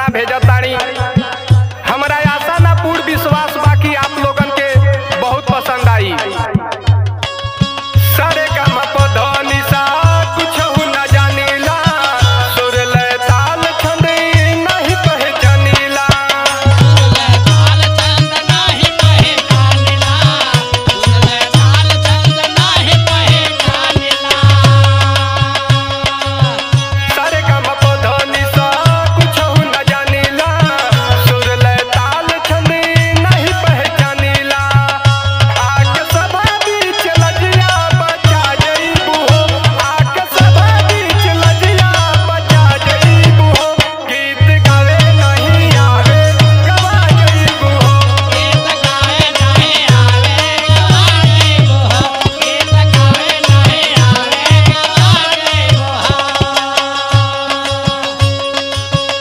भेजत तानी हमरा आशा ना पूर्ण विश्वास बाकी आप लोगन के बहुत पसंद आई सारे काम पधनी सा कुछ न जानीला सुर लय ताल छंद नहीं पहचानीला लाल चंद नाही पहचानला लाल चंद नाही पहचानला सारे काम पधनी सा कुछ न जानीला सुर लय ताल छंद नहीं पहचानीला आके सभा बीच लजिया बचा जईबू हो आके सभा बीच लजिया बचा जईबू हो गीत गावे नहीं आवे गवा जईबू हो गीत गावे नहीं आवे गवाए वो गीत गावे नहीं आवे गवाए वो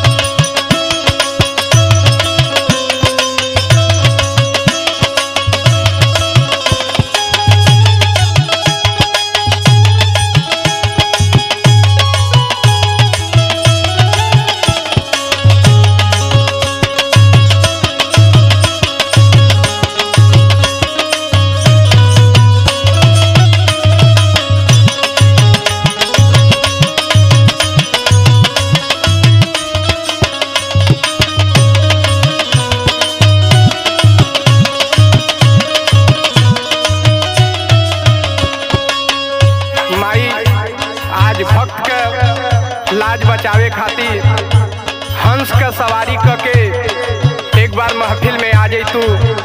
माई आज भक्त के लाज बचावे खातिर हंस के सवारी क के एक बार महफिल में आ जाई तू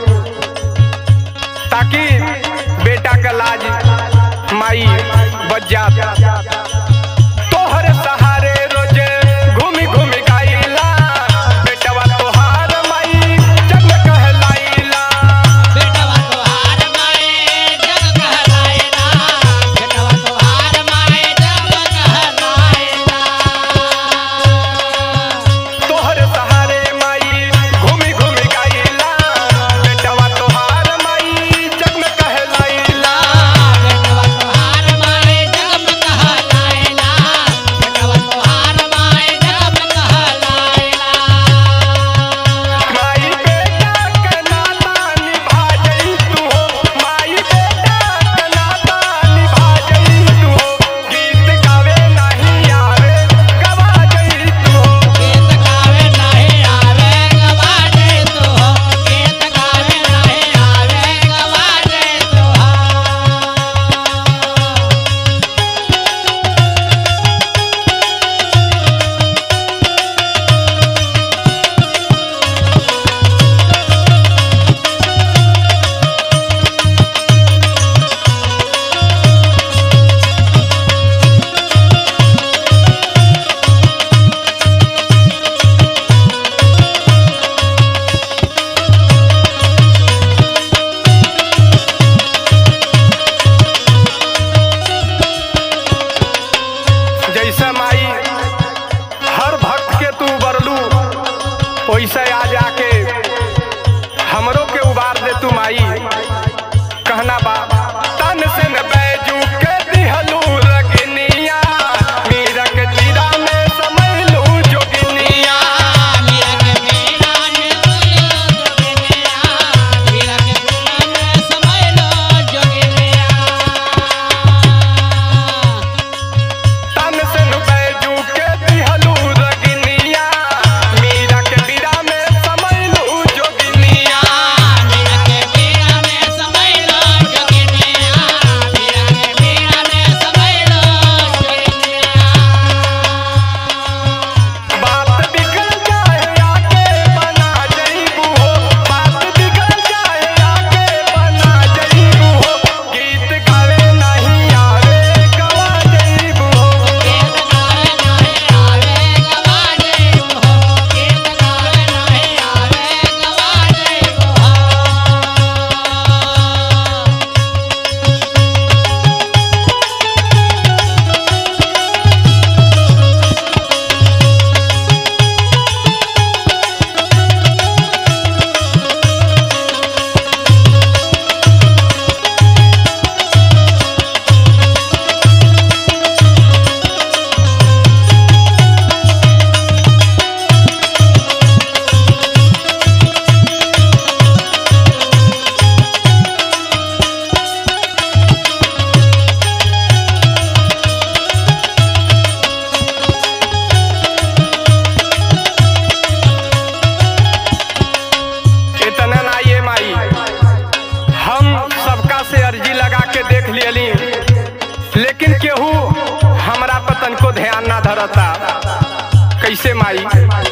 ताकि बेटा का लाज माई बच जात तोहर सहारे रोजे घूमी घूमी गाइला बेटवा तोहार माई जग में कहलाइला बेटवा तोहार माए जग कहलाएला बेटवा तोहार माए जग कहलाएला तोहर सहारे माई घूमी घूमी गाइला बेटवा तोहार माई जग में कहलाइला बेटवा तोहार माए जग कहलाएला करता कैसे माई